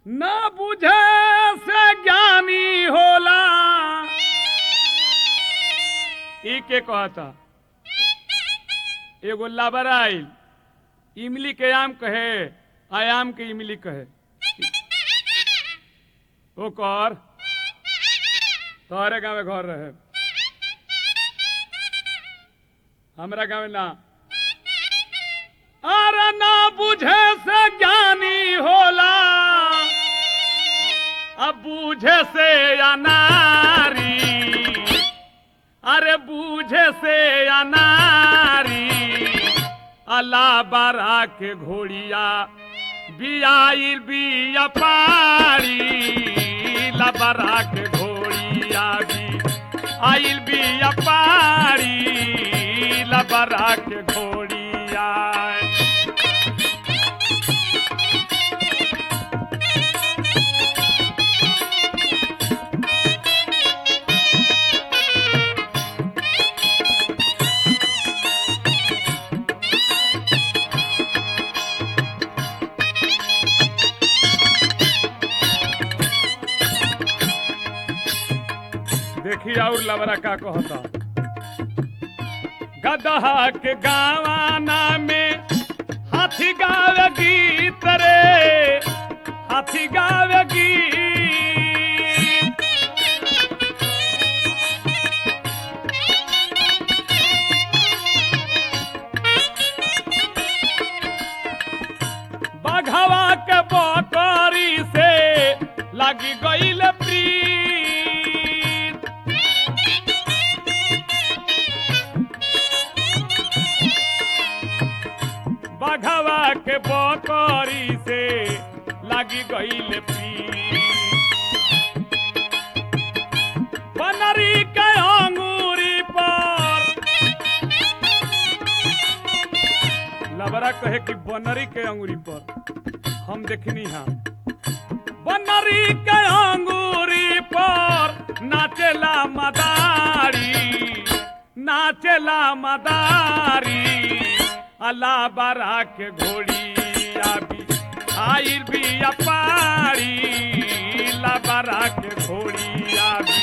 न बुझे से ज्ञानी होला ई के कहता एगो लाबर आइल इमली के आम कहे आयाम के इमली कहे ओ कर तोहरे गाँव घर रहे हमरा गाँव ना अरे ना बुझे से ज्ञानी होला अब बूझे से अनारी अरे बूझे से अनारी अल्लाह बारा के घोड़िया बियाइल बिया पारी लबरा के घोड़िया भी आइल बिया पारी लबरा के घोड़िया देखी और लबरा का कहता गदहा के गावाना में हाथी गावे गीत रे हाथी गावे गीत बघवा के बकरी से लगी गईल प्रीत बघवा के बकरी से लगी गईल प्रीत बनरी के अंगूरी पर लबरा कहे कि बनरी के अंगूरी पर हम देखनी हाँ बनरी के अंगूरी पर नाचेला मदारी नाचेला मदारी अल्लाह बारा के घोड़ी आबी आइल भी अपारी लबरा के घोड़ी आबी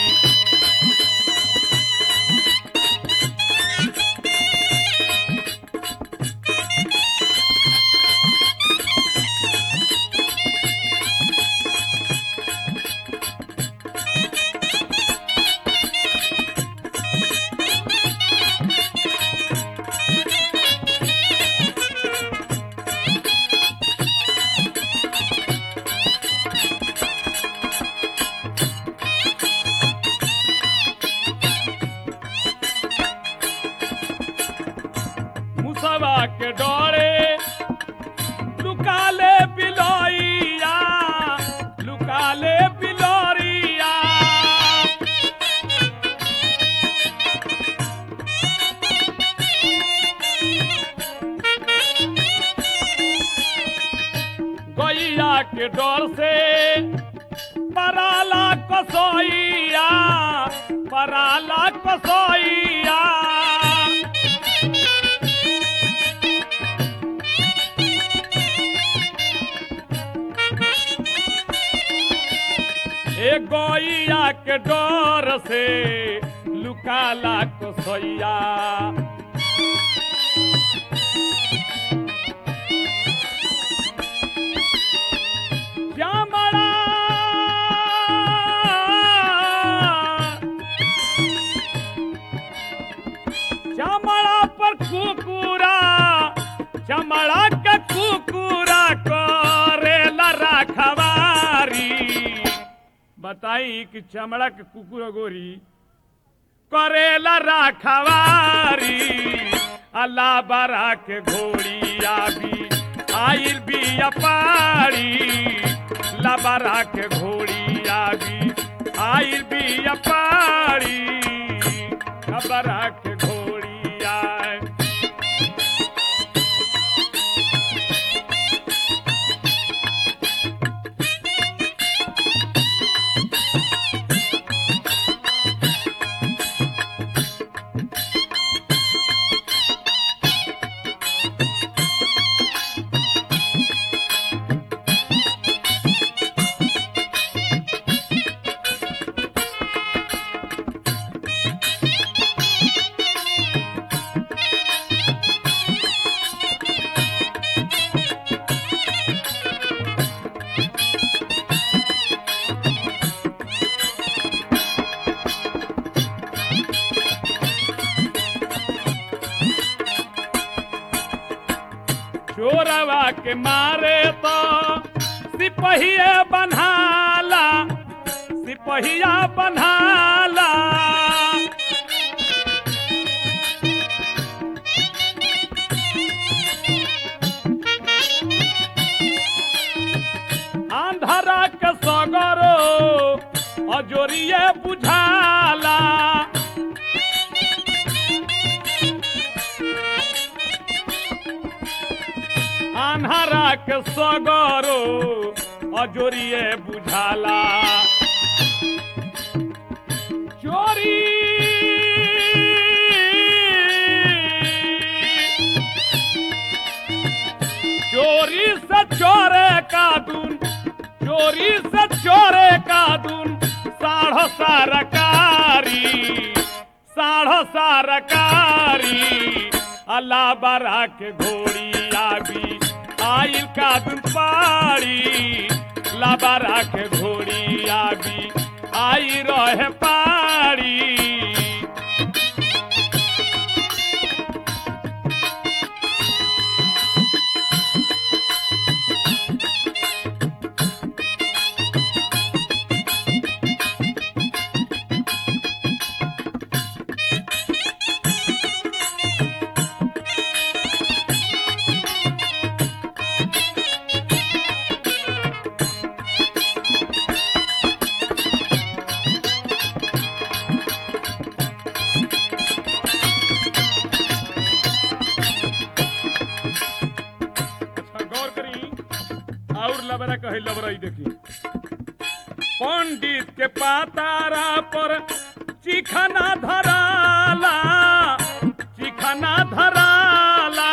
मुसवा के डोरे लुकाले बिलोइया लुकाले बिलोरिया गैया के डर से पराला कसोइया पराला कसोइया ए गैया के डर से लुकाला कसैया श्यामला श्यामला पर कुकुरा श्यामला के कुकुरा करेला रखवारी बताई कि चमड़ा के कुकुर गोरी करेला रखवारी अल्लाह बारा के घोड़ी आबी आइल भी अपारी लबरा के घोड़ी आबी आइल भी अपारी लबरा के घोड़ी आए के मारे तो सिपहिया बन्हाला सिपहिया बन्हाला आंधरा के सगरो अजोरिए बुझाला आन्हरा के सगरो अजोरिए बुझाला चोरी चोरी से चोरे का दुन चोरी से चोरे का दुन साढ़ो सरकारी साढ़ो सरकारी अल्लाह बरा के घोड़ी आबी आइल का दुन पाड़ी लाबारा के घोड़ी आबी आई रहे पाड़ी अच्छा गौर करी और लबरा कहे लबराई देखी पंडित के पातारा पर चिखना धराला चिखना धराला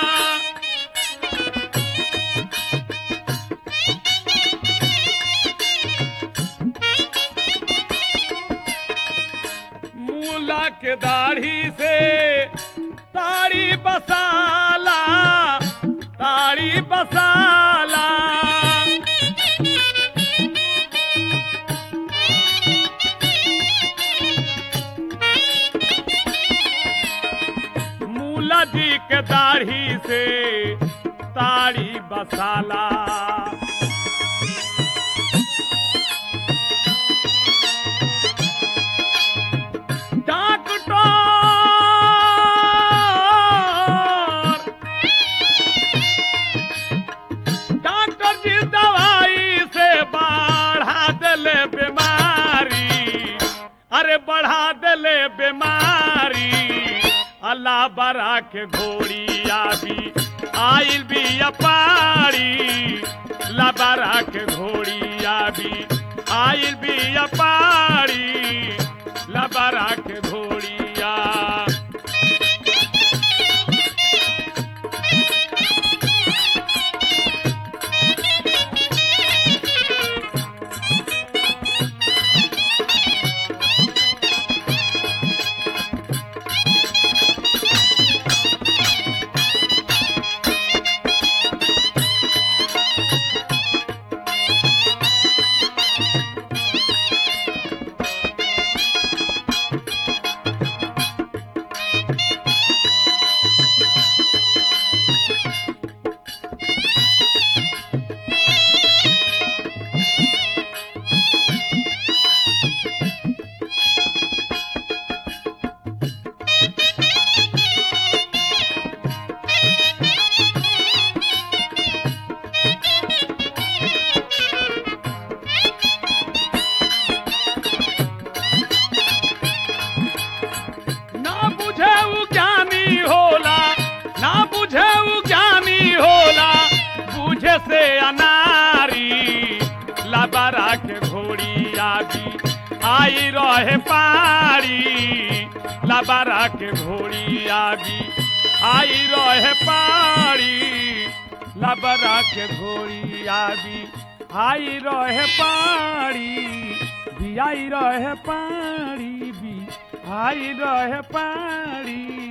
मूला के दाढ़ी से ताड़ी बसाला ताड़ी बसाला मूला जी के दाढ़ी से ताड़ी बसाला डॉक्टर डॉक्टर जी दवाई से बढ़ा दिले बीमारी अरे बढ़ा दिले बीमारी अल्लाह बरा के घोड़ी आबी आइल भी अपारी लबरा के घोड़ी आबी आइल भी अपारी लबरा के घोड़िया ना बुझे उ ज्ञानी होला ना बुझे उ ज्ञानी होला बुझे से अनारी लबरा के घोड़ी आबी आई रहे पारी लबरा के घोड़ी आबी आई रहे पारी लबरा के घोड़ी आबी आई रहे पारी भी आई रहे पारी भी आई रहे पारी